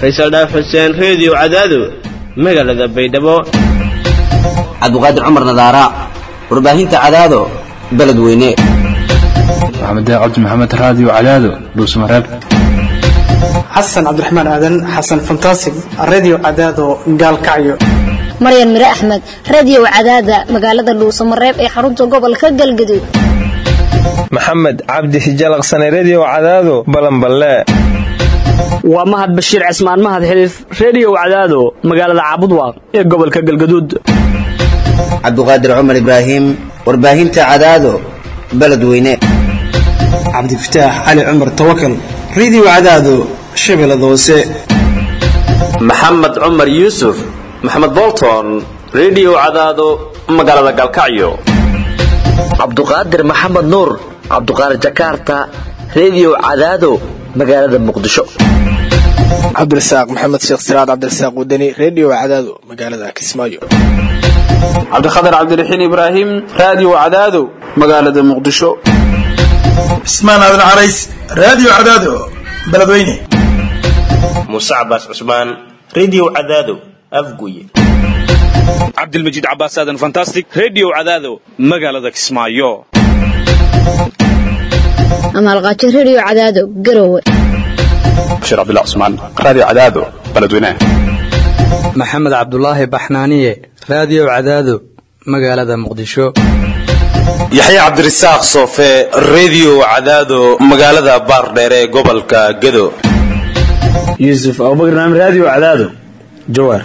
faysal dhaaf xuseen reediyo cadaado magaalada baydhabo cabdiqaadir cumar nadaara warbaahinta cadaado beledweyne maxamed cabdi maxamed raadiyo cadaado dhuusmareeb xasan cabdiraxmaan aadan xasan fantasig radio cadaado gaalkacyo maryan mire axmed radiyow cadaada magaalada dhuusamareeb ee xarunta gobolka galgaduud maxamed cabdi hijalaqsane rediyow cadaado balanballe waa mahad bashiir cismaan mahad xiliif rediyow cadaado magaalada caabudwaaq ee gobolka galgaduud cabdiqaadir cumar ibraahim warbaahinta cadaado beledweyne cabdifataax cali cumar tawakal radio cadaado shabeellada hoose maxamed cumar yuusuf maxamed bolton rediyow cadaado magaalada galkacyo cabduqaadir maxamed nuur cabduqaadir jakarta rediyow cadaado magaalada muqdisho cabdirasaaq maxamed sheekh siraad cabdirasaaq wadani rediyo cadaado magaalada kismaayo cabdikhatar cabdiraxiin ibraahim raadiyo cadaado magaalada muqdisho cismaan aadan carays raadiyo cadaado beledweyne muuse cabaas cusmaan rediyo cadaado afguye cabdilmajiid cabaas aadan fantastic rediyo cadaado magaalada kismaayo amaalqaajo rediyo cadaado garowe bashiir cabdullah cusmaan raadiyo cadaado beledweyne maxamed cabdulaahi baxnaaniye raadiyo cadaado magaalada muqdisho yaxye cabdirasaaq soofe rediyo cadaado magaalada baardheer ee gobolka gedo yuusuf abubakar naam raadiyo cadaado jawaar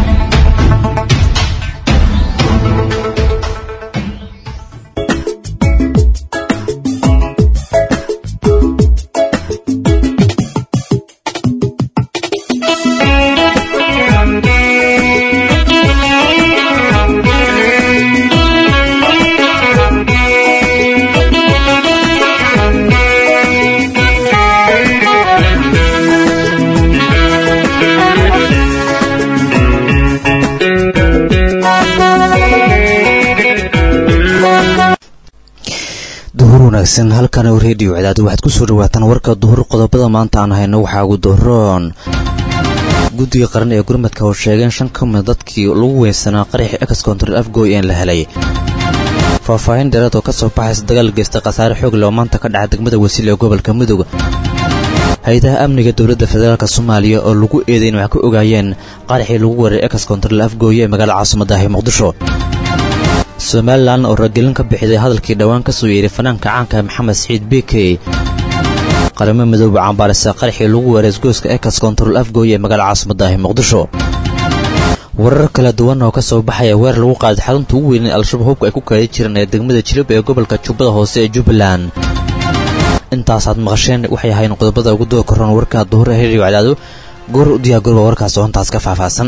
wanaagsan halkan rediyo cadaad waxaad kusoo dhawaataan warka duhur qodobada maanta aan hayno waxaa ugu doroon guddiga qaran ee gurmadka oo sheegeen shan ka mida dadkii lagu weynsanaa qaraxii ex control afgoy een la helay faahfaahin dheeraad oo ka soo baxaysa dagaal geysta khasaare xoog leh oo maanta ka dhaca degmada wasiil ee gobolka mudug hay-adaha amniga dowladda federaalk soomaaliya oo lagu eeday in wax ka ogaayeen qaraxii lagu weeray ex control afgooye ee magaalada caasimadahi muqdisho somalilan oo ragelin ka bixiday hadalkii dhowaan ka soo yeeray fanaanka caanka maxamed siciid bikey qaramo midooba cambaarisa qaraxii lagu weeray isgoyska ex control afgooye ee magaalada caasimadahi muqdisho warar kala duwan oo ka soo baxaya weer lagu qaaday xarunta ugu weyn ee al-shabaab hubka ay ku kaadi jireen ee degmada jilib ee gobolka jubbada hoose ee jubbaland intaasaad maqasheen waxay ahayn qodobada ugu doo koran warka duhur ee heriyo cadaado goor u diyaagorba warkaas oo intaas ka faahfaahsan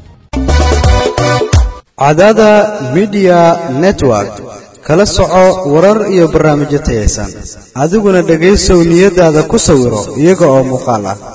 cadaada midiya network kala soco warar iyo barnaamijyo tayaysan adiguna dhegaysow niyadaada ku sawiro iyaga oo muuqaal ah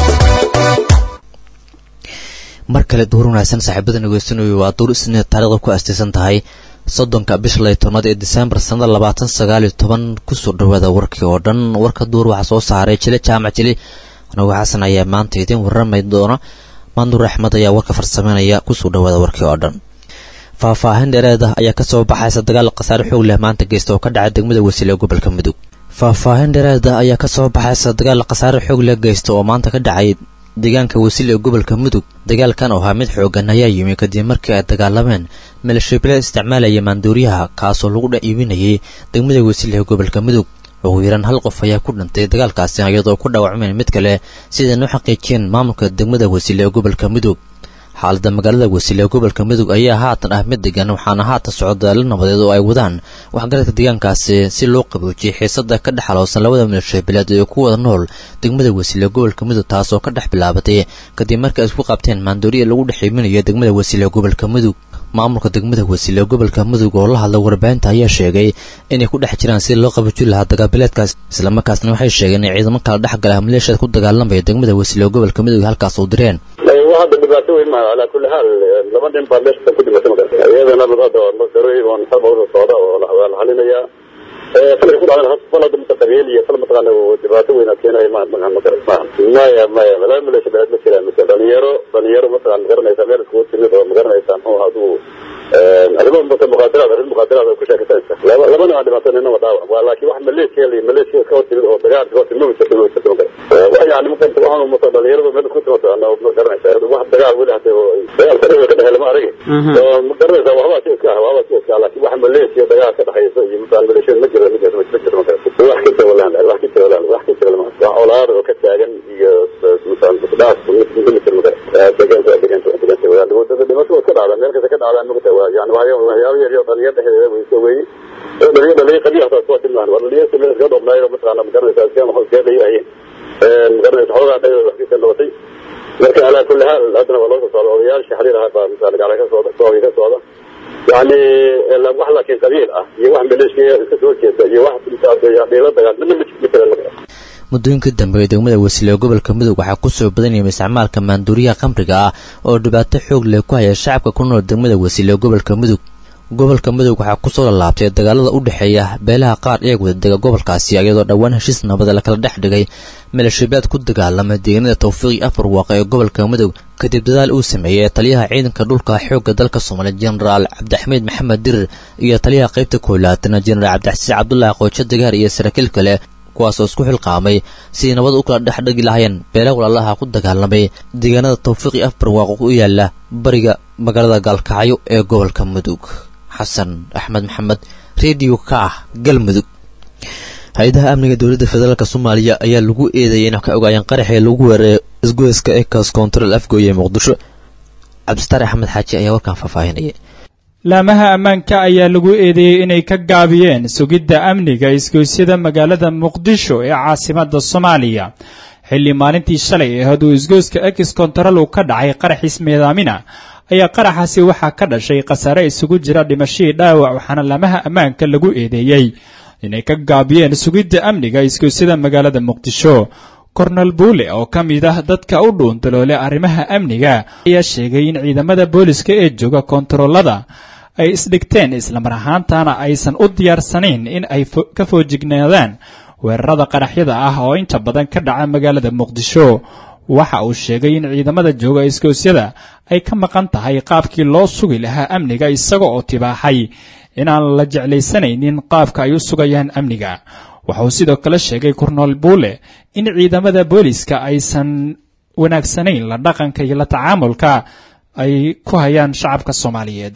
mar kale duhur wanaagsan saaxiibada nageysanooyo waa duur isniid taarikhda ku astaysan tahay soddonka bisha lay tobnaad ee disembar sannada labaatan sagaaliyo toban kusoo dhawaada warkii oo dhan warka duur waxaa soo saaray jile jaamac jili anagu xasan ayaa maanta idiin warramay doona maanduur axmed ayaa warka farsameynaya kusoo dhawaada warkii oo dhan faahfaahin dheereed ah ayaa kasoo baxaysa dagaal khasaare xoog leh maanta geysta oo ka dhacay degmada wasiil ee gobolka mudug faahfaahin dheereed ah ayaa kasoo baxaysa dagaal khasaare xoog leh geysta oo maanta ka dhacay deegaanka wasiil ee gobolka mudug dagaalkan oo ahaa mid xoogan ayaa yimi kadib markii ay dagaalameen maleeshiyabilad isticmaalaya maanduuriyaha kaasoo lagu dhex iibinayay degmada wasiil ee gobolka mudug ugu yaraan hal qof ayaa ku dhintay dagaalkaasi iyadoo ku dhaawacmeen mid kale sidaynu xaqiijiyeen maamulka degmada wasiil ee gobolka mudug xaalada magaalada wasiil ee gobolka mudug ayaa haatan ah mid degan waxaana haatan socdaalo nabadeed oo ay wadaan waxgaradka deegaankaasi si loo qaboojiyay xiisada ka dhex halowsan labada maleeshiyabileed ee ku wada nool degmada wasiil ee gobolka mudug taasoo ka dhex bilaabatay kadib markii ay isku qabteen maandooriya lagu dhex iibinayo degmada wasiil ee gobolka mudug maamulka degmada wasiil ee gobolka mudug oo la hadla warbaahinta ayaa sheegay inay ku dhex jiraan sidii loo qaboojin lahaa dagaalbileedkaas islamarkaasna waxay sheegeen in ciidamo kala dhex gala maleeshiyad ku dagaalamaya degmada wasiil ee gobolka mudug halkaas u direen hadda dhibaato weyn maaha calaa kulli xaal laba nin baa meesha ku dhimatay magarta iyadana hadda masarooyin oo xaba uda socda oo waa la xalinayaa falka ku dhacdana fal hadda mutaqabiil iyo fal mataqaana dhibaato weyn keenaya ma ma ma maya maya laba maleesha beeleed ma jiraan mise dhalinyaro dhalinyaro mataqaan magaranaysa meel iskugu timid oo magaranaysa muxuu adigu arrimo muqaadaraad arrin muqaadaraad oo ku sheekasanaysa laba labana waa dhibaato nina waa dhaawac waa laakiin wax maleeshiya la maleeshiya ka hortimid oo dagaal ka hortimid ma jirto ma jirto wax yani marka waxaan umata dhalinyaradu meel isku timato ana ma garanaysa wax dagaal weli hadda oo dagaal ka dhexe ka dhexe lama aragi oo ma garanaysa waxbaa si iska ah waxbaa si iska ah laakiin wax maleeshiya dagaal ka dhexaysa iyo masalan maleeshiyada ma jiro ma jiro ma jiro ma garanaysa wax ka tawalaan wax ka tawalaan wax ka tawalaan wax colaad oo ka taagan iyo masalan dhaaf mid mid mid ma garanaysa deganta deganta deganta wadaan wadada dhimasho iska dhacda meel kasta ka dhacdaan magta waa yani waxyaabo waxyaabo yar yar dhalinyar dhexdeeda way soo weeyey dhalinyar dhalinyar qabiya hataa kuwa tilmaan waa dhalinyar si meel iska dhoobnaayoo mataqaana ma garanaysa iska maxuu iska dhayahayeen magaranaysa xoogaa dhayooda wax ka noqotay marka alaa kulli haal haddana waa loo soo socda odayaasha xiriir ahaa baa misaal gacala ka socda sooga ka socda yani wax laakiin qabiil ah iyo wax maleeshiya iska soo jeeda iyo wax dhiilo dagaal midna ma jira muddooyinkii dambe ee degmada wasiile gobolka mudug waxaa ku soo badanayay isticmaalka maanduuriyaha khamriga ah oo dhibaato xoog leh ku haya shacabka ku nool degmada wasiile gobolka mudug gobolka mudug waxaa kusoo lalaabtay dagaalada u dhexeeya beelaha qaar ee wadadega gobolkaasi iyadoo dhowaan heshiis nabada lakala dhex dhigay maleeshiyabaad ku dagaalama deegaanada tawfiiqi afar waaqa ee gobolka mudug kadib dadaal uu sameeyey taliyaha ciidanka dhulka xoogga dalka soomaaliya jenaraal cabdixamiid maxamed dirir iyo taliyaha qaybta koolaatana jenaraal cabdixasiis cabdulaahi qoojo dagaar iyo saraakiil kale kuwaasoo isku xilqaamay sidii nabad u kala dhex dhigi lahayeen beela walaalaha ku dagaalamay deegaanada tawfiiqi afar waaqo u yaala bariga magaalada gaalkacyo ee gobolka mudug xasan axmed maxamed redio ka ah galmudug hay-adaha amniga dowladda federaalk soomaaliya ayaa lagu eedeeyay inay ka ogaayeen qaraxii lagu weeraray isgoyska ecos control afgooye ee muqdisho cabdisitaar axmed xaaji ayaa warkaan faahfaahinaya laamaha ammaanka ayaa lagu eedeeyey inay ka gaabiyeen sugidda amniga isgoysyada magaalada muqdisho ee caasimadda soomaaliya xilli maalintii shalay ee hadduu isgoyska ex control uu ka dhacay qaraxiis meedaamina ayaa qaraxaasi waxaa ka dhashay khasaare isugu jira dhimashadii dhaawac waxaana laamaha ammaanka lagu eedeeyey inay ka gaabiyeen sugidda amniga isgoysyada magaalada muqdisho kornel buule oo ka mid ah dadka u dhuundaloole arrimaha amniga ayaa sheegay in ciidamada booliska ee jooga koontaroolada ay isdhigteen islamar ahaantana aysan u diyaarsanayn in ay ka foojignaadaan weerarada qaraxyada ah oo inta badan ka dhaca magaalada muqdisho waxa uu sheegay in ciidamada jooga isgoosyada ay ka maqan tahay qaabkii loo sugi lahaa amniga isaga oo tibaaxay inaan la jeclaysanaynin qaabka ay u sugayaan amniga wuxuu sidoo kale sheegay kornool buule in ciidamada booliska aysan wanaagsanayn la dhaqanka iyo la tacaamulka ay ku hayaan shacabka soomaaliyeed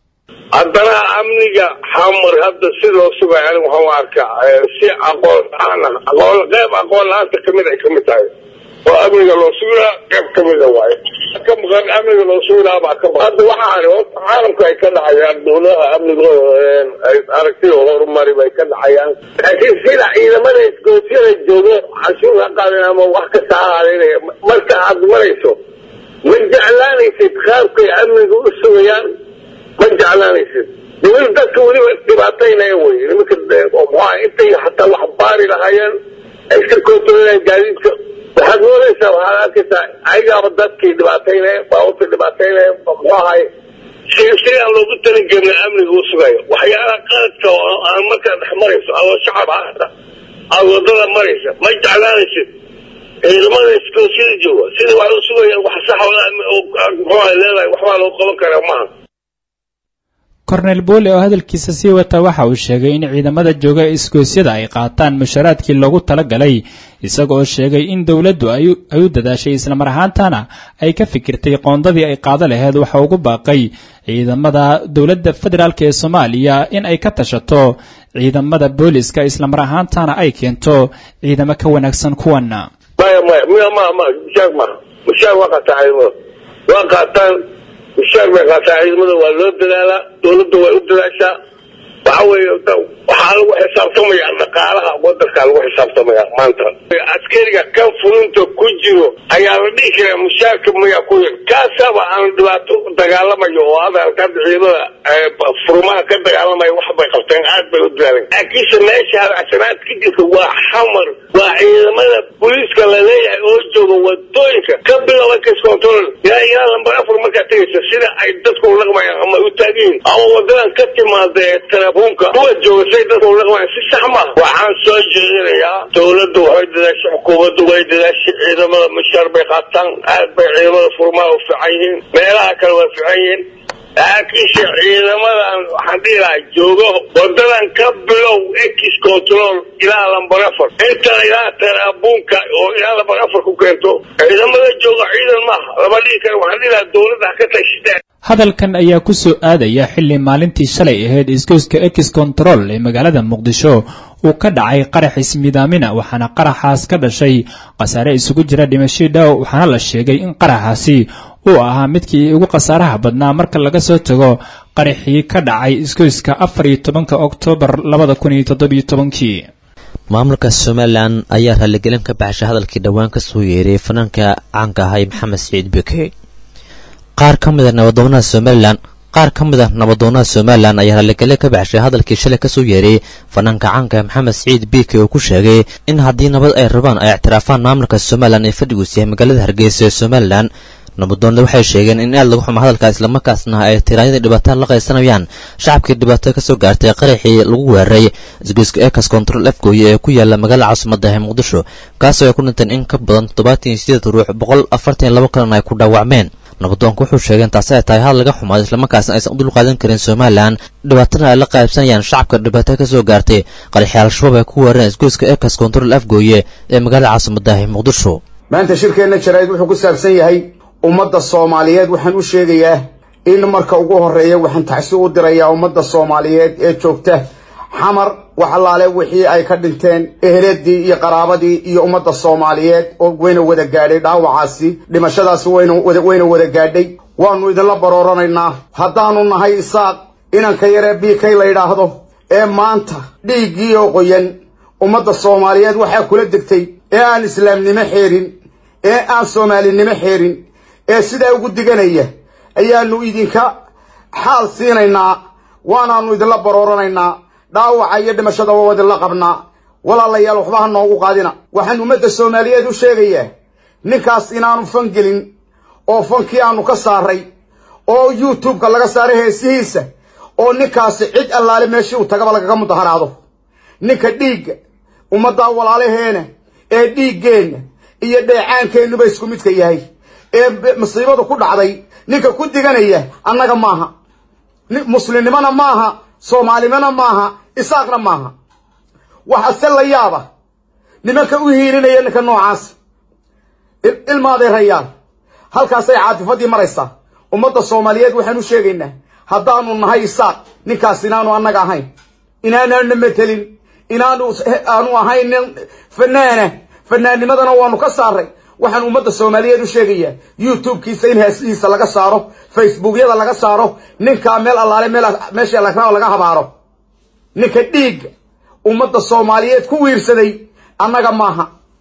haddana amniga xamar hadda si loo sugaya aniga waxaan u arkaa si aqoon la-aan ah aqoon qeyb aqoon la-aanta kamid ay kamid tahay oo amniga loo suginaa qeyb kamida waaye ka maqan amniga loo suginaa baa ka maqan hadda waxaan horta caalamka ay ka dhacayaan dowladaha amnigooda ay aragtida horumari bay ka dhacayaan laakiin sida ciidamada isgoosyada joogo canshuur ha qaadin ama wax kasta ha aadinaya marka aad marayso ma jeclaanaysid qaabkay amniga u sugayaan ma jeclaanaysid niman dadka weliba dhibaataynaya wey nimanka muxuaha intay hataa wax baari lahaayeen ay iska koontarolayaan gaadiidka waxaad moodaysaa waxaad arkaysaa ayagaaba dadkii dhibaataynaya baabuurta dhibaataynaya muxuu ahay si si aan loogu talagelin amniga u sugayo waxyaalaha qaladka oo aan markaa dhex marayso adoo shacab ahata aad wadada maraysa ma jeclaanaysid ciidamada iskoosyada jooga sida wax u sugayaan wax sax muxuu ahay leedahay waxbaa loo qaban karaa maaha kornel buule oo hadalkiisa sii wata waxa uu sheegay in ciidamada jooga isgoosyada ay qaataan musharaadkii loogu talagalay isaga oo sheegay in dowladdu ay u dadaashay islamar ahaantana ay ka fikirtay qoondadii ay qaado laheyd waxa ugu baaqay ciidamada dowladda federaalk ee soomaaliya in ay ka tashato ciidamada booliska islamar ahaantana ay keento ciidamo ka wanaagsan kuwana maya maya miya ma ma mushaar ma mushaar waa qaataa ciidamada waa qaataan mushaar bay qaataa ciidamada waa loo dadaalaa dowladda way u dadaashaa waxa weeye waxaa lagu xisaabtamaya dhaqaalaha wadankaa lagu xisaabtamaya maanta askariga kan fulinta ku jiro ayaa la dhihi karaa mushaarka mayaa ku yar kaasaba aan dhibaato dagaalamayo oo hadalka hadda ciidamada furmaha ka dagaalamaya wax bay qabteen aad bay u dadaaleen laakiinse meesha hadacsanaad ka jirta waa xamar waa ciidamada booliiska la leeyahay oo jooga wadooyinka ka bilowda case control ilaa ilaa lambar afar markaad tegaysa sida ay dadku u dhaqmayaan ama u taagan yihiin ama wadadan ka timaada ee telefoonka kuwa jooga say dadka ula dhaqmaan si sax maaha waxaan soo jeedinayaa dowladdu waxay dadaashay xukuumaddu way dadaashay ciidamada mushaar bay qaataan aad bay ciidamada furmaa u fiican yihiin meelaha kale waa fiican yihiin laakiinse ciidamadan waxaan dhihi lahaa joogo wadadan ka bilow ex control ilaa lambar afar inta ilaa taraabuunka oo ilaa lambar afar ku keento ciidamada jooga ciidan maaha lama dhihi karo waxaan dhihi lahaa dowladda ha ka tashiteen hadalkan ayaa ku soo aadaya xilli maalintii shalay ahayd isgoyska ex control ee magaalada muqdisho uu ka dhacay qarax ismidaamina waxaana qaraxaas ka dhashay khasaare isugu jira dhimashii dhow waxaana la sheegay in qaraxaasi uu ahaa midkii ugu khasaaraha badnaa marka laga soo tago qaraxii ka dhacay isgoyska afar iyo tobanka oktoobar labada kun iyo toddobiyo tobankii maamulka somalilan ayaa raaligelin ka baxshay hadalkii dhowaan ka soo yeeray fanaanka caanka ahay maxamed siciid beke qaar ka mid a nabadoonaha somalilan qaar ka mid a nabadoonaha somalilan ayaa raaligelin ka baxshay hadalkii shalay kasoo yeeray fanaanka caanka maxamed siciid bike oo ku sheegay in haddii nabad ay rabaan ay ictiraafaan maamulka somalilan ee fadhiguus yahay magaalada hargeysa ee somalilan nabadoonle waxay sheegeen in aad lagu xumo hadalka islamarkaasna ay tiraanyadii dhibaatada la qaysanayaan shacabkii dhibaatada kasoo gaartay qaraxii lagu weeraray isgoyska ekas control afgooye ee ku yaala magaalada caasimada ee muqdisho kaasoo ay ku dhinteen in ka badan toddobaatan iyo sideed ruux boqol afartan iyo labo kalena ay ku dhaawacmeen nabadoonku wuxuu sheegeen taasi ay tahay had laga xumaado islamarkaasna aysan u dulqaadan karin somalilan dhibaatana ay la qaybsanayaan shacabka dhibaatada kasoo gaartay qaraxii al-shabaab ay ku weerareen isgoyska ekas control afgooye ee magaalada caasimada ee muqdisho maanta shirkeenna jaraa'id wuxuu ku saabsan yahay ummadda soomaaliyeed waxaan u sheegayaa in marka ugu horreeya waxaan taxsi u dirayaa ummadda soomaaliyeed ee joogta xamar wax allaale wixii ay ka dhinteen eheladii iyo qaraabadii iyo ummadda soomaaliyeed oo wayna wada gaadhay dhaawacaasi dhimashadaasi wayna wayna wada gaadhay waannu idinla barooranaynaa haddaannu nahay isaaq inanka yaree biikay la yidhaahdo ee maanta dhiiggii oo qoyan ummadda soomaaliyeed waxaa kula degtay ee aan islaamnimo xeerin ee aan soomaalinimo xeerin ee sidaa ugu diganaya ayaannu idinka xaal siinaynaa waanaannu idinla barooranaynaa dhaawaca iyo dhimashada waa idinla qabnaa walaalayaal waxba ha noogu qaadina waxaan ummadda soomaaliyeed u sheegayaa ninkaas inaanu fan gelin oo fankii aanu ka saaray oo youtubeka laga saaray heesihiisa oo ninkaasi cid allaale meeshii uu tagaba lagaga mudaharaado ninka dhiigga ummaddaa walaalaheena ee dhiiggeenna iyo dheecaankeennuba isku midka yahay ee masiibadu ku dhacday ninka ku diganaya annaga maaha muslimnimona maaha soomaalinimona maaha isaaqna maaha waxa se la yaaba nimanka u hiilinaya ninka noocaas ilmaaday rayaan halkaasay caatifadii maraysaa ummadda soomaaliyeed waxaan u sheegaynaa haddaanu nahay isaaq ninkaas inaanu annaga ahayn inaanana metelin inaanu aanu ahayn nin fanaana fanaannimadana waanu ka saaray waxaan ummadda soomaaliyeed u sheegayaa youtube-kiisa in heesihiisa laga saaro facebookyada laga saaro ninkaa meel allaale meel meesha lagrao laga habaaro ninka dhiigga ummadda soomaaliyeed ku wiirsaday annaga maaha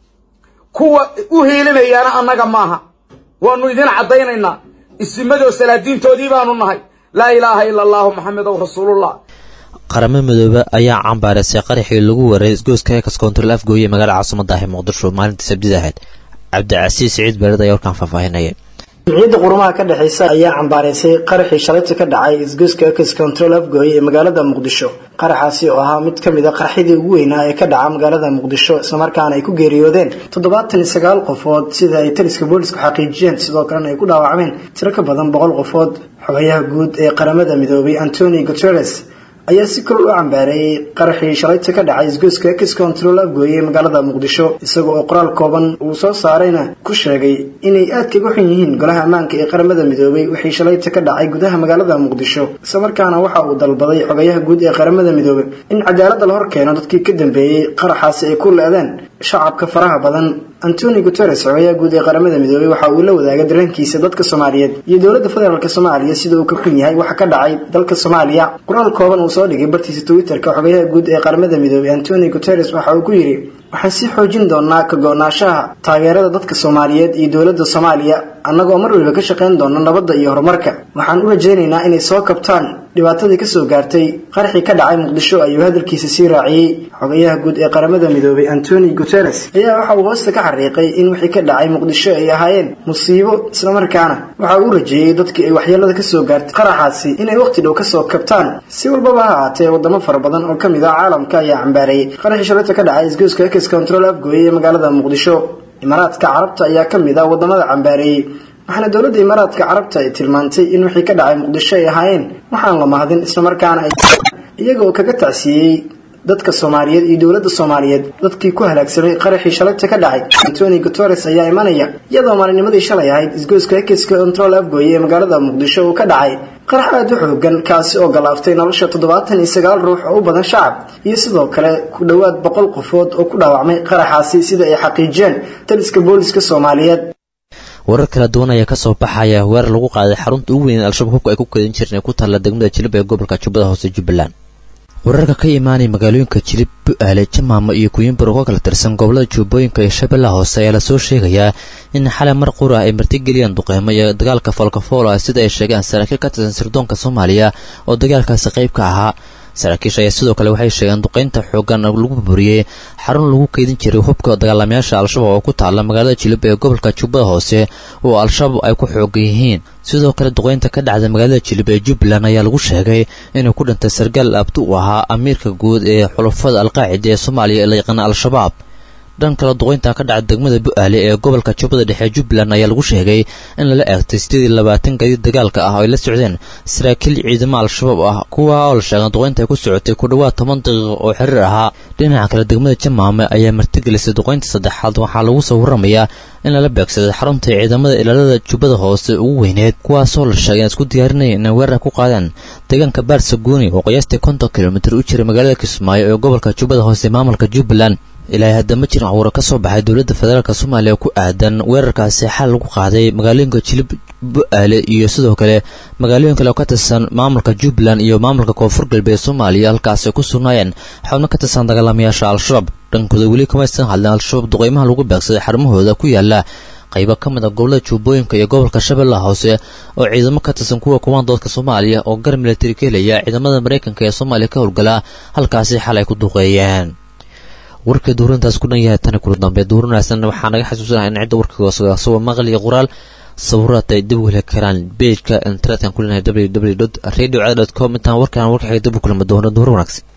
kuwa u hiilinayaana annaga maaha waanu idin caddaynaynaa isimadoo salaadiintoodii baanu nahay laa ilaaha ila allahu maxamedow rasuulullah qaramo midoobe ayaa cambaareysay qaraxii lagu waray isgoyska ekas control afgooye magaalada caasimada ah ee muqdisho maalintii sabtida ahayd cabdicasiis siciid beered ayaa warkaan faahfaahinaya jimciyadda qurumaha ka dhexeysa ayaa cambaareysay qaraxii shalayta ka dhacay isgoyska ex control afgooye ee magaalada muqdisho qaraxaasi oo ahaa mid kamid a qaraxyadii ugu weynaa ee ka dhaca magaalada muqdisho islamarkaana ay ku geeriyoodeen toddobaatan iyo sagaal qofood sida ay taliska booliisku xaqiijiyeen sidoo kalena ay ku dhaawacmeen tiro ka badan boqol qofood xogayaha guud ee qaramada midoobay antoni guteres ayaa si kor u cambaareeyey qaraxii shalayta ka dhacay isgoyska ex control afgooye magaalada muqdisho isaga oo qoraal kooban uu soo saarayna ku sheegay inay aad kaga xun yihiin golaha ammaanka ee qaramada midoobay wixii shalayta ka dhacay gudaha magaalada muqdisho islamarkaana waxa uu dalbaday xogayaha guud ee qaramada midoobay in cadaaladda la hor keeno dadkii ka dambeeyey qaraxaasi ay ku le-deen shacabka faraha badan antoni guteres xogayaha guud ee qaramada midoobay waxa uu la wadaagay dareenkiisa dadka soomaaliyeed iyo dowladda federaalk soomaaliya sida uu ka xun yahay waxa ka dhacay dalka soomaaliya qoraal kooban uu soo dhigay bartiisa twitterka xogayaha guud ee qaramada midoobay antoni guteres waxa uu ku yidhi waxaan sii xoojin doonaa ka go-naanshaha taageerada dadka soomaaliyeed iyo dowladda soomaaliya annagoo mar waliba ka shaqayn doona nabadda iyo horumarka waxaan u rajaynaynaa inay soo kabtaan dhibaatadii kasoo gaartay qaraxii ka dhacay muqdisho ayuu hadalkiisa sii raaciyey xogayaha guud ee qaramada midoobay antoni guteres ayaa waxa uu hoosta ka xariiqay in wixii ka dhacay muqdisho ay ahaayeen musiibo islamarkaana waxa uu rajeeyey dadkii ay waxyeelada kasoo gaartay qaraxaasi inay waqti dhow kasoo kabtaan si walbaba ha ahaatee wadamo fara badan oo kamid ah caalamka ayaa cambaareeyey qaraxii shalayta ka dhacay isgoyska ex control afgooye ee magaalada muqdisho imaaraadka carabta ayaa kamid ah wadamada cambaareeyey waxaana dowladda imaaraadka carabta ay tilmaantay in wixii ka dhacay muqdisho ay ahaayeen waxaan la mahadin islamarkaana ay iyaga oo kaga tacsiiyey dadka soomaaliyeed iyo dowladda soomaaliyeed dadkii ku halaagsamay qaraxii shalayta ka dhacay antoni guteres ayaa imanaya iyadoo maalinimadii shalay ahayd isgoyska ekiska control afgooye ee magaalada muqdisho uu ka dhacay qarax aada u xoogan kaasi oo galaaftay nolosha toddobaatan iyo sagaal ruux oo u badan shacab iyo sidoo kale ku dhowaad boqol qofood oo ku dhaawacmay qaraxaasi sida ay xaqiijiyeen taliska booliska soomaaliyeed warar kala duwan ayaa kasoo baxaya weerar lagu qaaday xarunta ugu weyn al-shabaab hubka ay ku kadan jireen ee ku taalla degmada jilib ee gobolka jubbada hoose jubbaland wararka ka imaanaya magaalooyinka jilib bu-aale jamaamo iyo kuyimbur oo ka kala tirsan gobolada jubbooyinka iyo shabeellaha hoose ayaa lasoo sheegayaa in xalay mar qura ay martigeliyaan duqeymo iyo dagaalka foolkafool ah sida ay sheegeen saraakiil ka tirsan sirdoonka soomaaliya oo dagaalkaasi qayb ka ahaa saraakiisha ayaa sidoo kale waxay sheegeen duqeynta xoogan lagu burburiyey xarun lagu keydin jiray hubka dagaalamayaasha al-shabaab oo ku taalla magaalada jilib ee gobolka jubbada hoose oo al-shabaab ay ku xoogan yihiin sidoo kale duqeynta ka dhacda magaalada jilib ee jubbaland ayaa lagu sheegay inuu ku dhintay sargaal abdi u ahaa amiirka guud ee xulafada alqaacida ee soomaaliya ee la yaqaana al-shabaab dhan kale duqeynta ka dhacda degmada bu-aale ee gobolka jubbada dhexe jubbaland ayaa lagu sheegay in lala eegtay sideed iyo labaatan gadiid dagaalka ah oo ay la socdeen saraakiil ciidamo al-shabaab ah kuwa oo la sheegay duqeynta ay ku socotay ku dhowaad toban daqiiqo oo xiriir ahaa dhinaca kale degmada jamaame ayaa martigelisay duqeynta saddexaad waxaa lagu soo warramayaa in lala beegsaday xarunta ciidamada ilaalada jubbada hoose ugu weyneed kuwaasoo la sheegay in isku diyaarinaya inay weerar ku qaadeen deegaanka baarsaguuni oo qiyaastii konton kilomitir u jira magaalada kismaayo ee gobolka jubbada hoose maamulka jubbaland ilaahay hadda ma jirin cawuro ka soo baxay dowladda federaalk soomaaliya oo ku aadan weerarkaasi xal lagu qaaday magaalooyinka jilib bu-aale iyo sidoo kale magaalooyin kale oo ka tirsan maamulka jubbaland iyo maamulka koonfur galbeed soomaaliya halkaasi ku sugnaayeen xubno ka tirsan dagaalamayaasha al-shabaab dhankooda weli kamaysan hadleen al-shabaab duqeymaha lagu beegsaday xarumahooda ku yaala qaybo ka mid a gobolada jubbooyinka iyo gobolka shabeellaha hoose oo ciidamo ka tirsan kuwa kumaandoodka soomaaliya oo gar militari ka helaya ciidamada maraykanka ee soomaaliya ka howlgala halkaasi xal ay ku duqeeyeen warka duurintaas ku dhan yahay tani kula dambe duurin wanaagsan waxaa naga xasuusanaha in cidda warkayga soo maqal iyo qoraal sawiraad ay dib u heli karaan beejka internetka ku leenahay www radio com intaan warkaan warka xiga dib u kulma doono duur wanaagsan